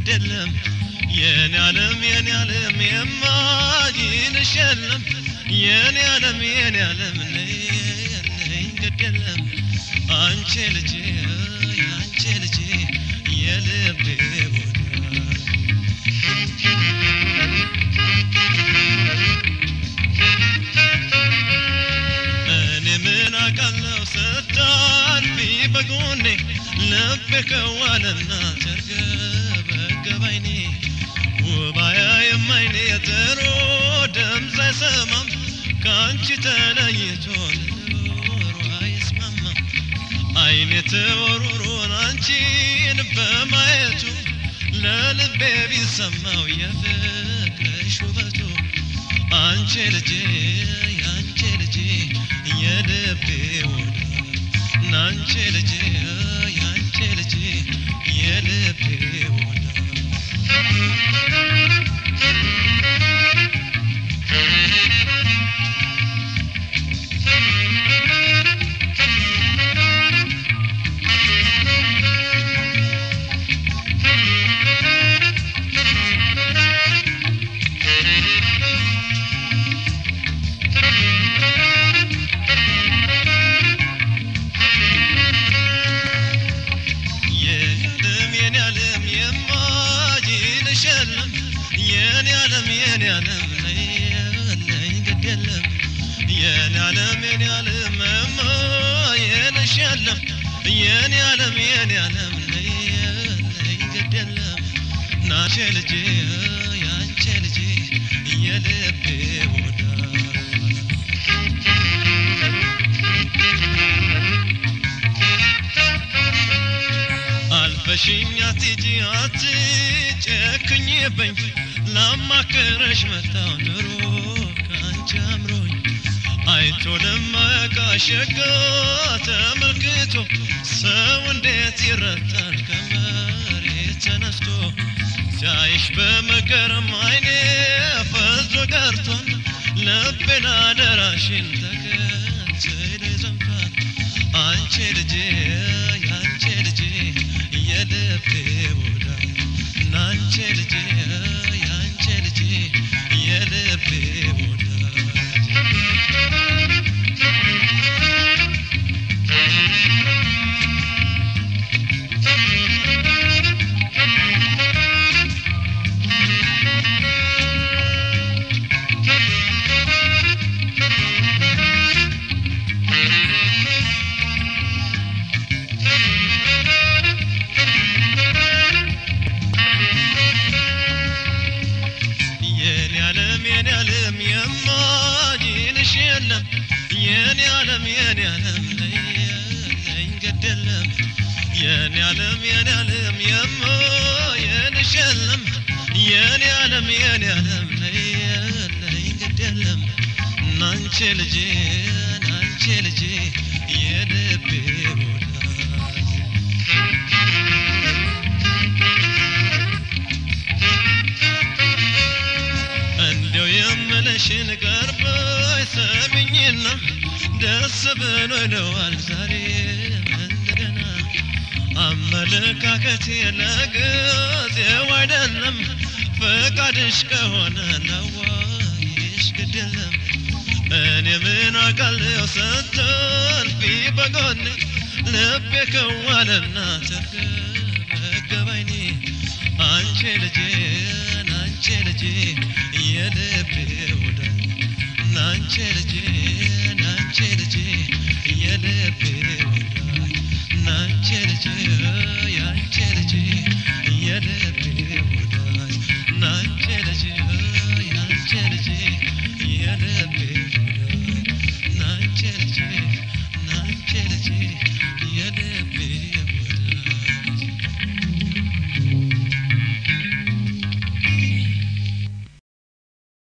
ግደለም የኔ ዓለም የኔ ዓለም የማይንሽ የለም የኔ ዓለም የኔ ዓለም ነይ ነይ ግደለም አንቺ ልጄ አንቺ ልጄ የልቤ ወዳጅ እኔ ምን አውቃለሁ ስታልፊ በጎኔ ልቤ ከዋለና ተርገበገበ አይኔ ውባያ የማይኔ ጥሩ ድምፅ አይሰማም ከአንቺ ተለይቶ ኑሮ አይስማማም አይኔ ተወሩሮን አንቺን በማየቱ ለልቤ ቢሰማው የፍቅርሽ ውበቱ አንቺ ልጄ አንቺ ልጄ የልቤ ወዳጅ ናንቺ ልጄ አንቺ ልጄ የልቤ ወዳጅ የኔ ዓለም የኔ ዓለም የማይልሽ የለም የኔ ዓለም የኔ ዓለም ነይ ነይ ግድ የለም የኔ ዓለም የኔ ዓለም የማይልሽ የለም የኔ ዓለም የኔ ዓለም ነይ ነይ ግድ የለም ናቼ ልጄ ያንቺ ልጄ የልቤ ወዳጅ አልፈሽኝ አትሂጂ አትጨክኝብኝ ላማክረሽ መጣው ኑሮ ከአንቺ አምሮኝ አይቶ ለማያውቃሽ ሸጋ ተመልክቶ ሰው እንዴት ይረታል ከመሬት ተነስቶ ሲያይሽ በመገረም አይኔ ፈዞ ቀርቷል ልቤን አደራሽን ተከትሎ ዘምቷል አንቺ ልጄ ያንቺ ልጄ የልቤ ወዳጅ ናንቺ ልጄ ያንቺ ልጄ የልቤ ወዳጅ የኔ ዓለም የኔ ዓለም የማይልሽ የለም የኔ ዓለም የኔ ዓለም ነይ ነይ ግድ የለም የኔ ዓለም የኔ ዓለም የማይልሽ የለም የኔ ዓለም የኔ ዓለም ነይ ነይ ግድ የለም ናንቺ ልጄ ናንቺ ልጄ የልቤ ወዳጅ እንደው የምልሽን ቀርበሽ ሰሚኝና ደስ ብሎ ይለዋል ዛሬ እንደገና አመለካከቴ ለጊዜው አይደለም ፈቃድሽ ከሆነ ለዋይሽ ግድ የለም እኔ ምን አውቃለሁ ስትልፊ በጎኔ ልቤ ከዋለና ተርገበገበ አይኔ አንቺ ልጄ ናንቺ ልጄ የልቤ ወዳጅ ናንቺ ልጄ ናንቺ ልጄ የልቤ ወዳጅ ናንቺ ልጄ ያንቺ ልጄ የልቤ ወዳጅ ናንቺ ልጄ ያንቺ ልጄ የልቤ ወዳጅ ናንቺ ልጄ ናንቺ ልጄ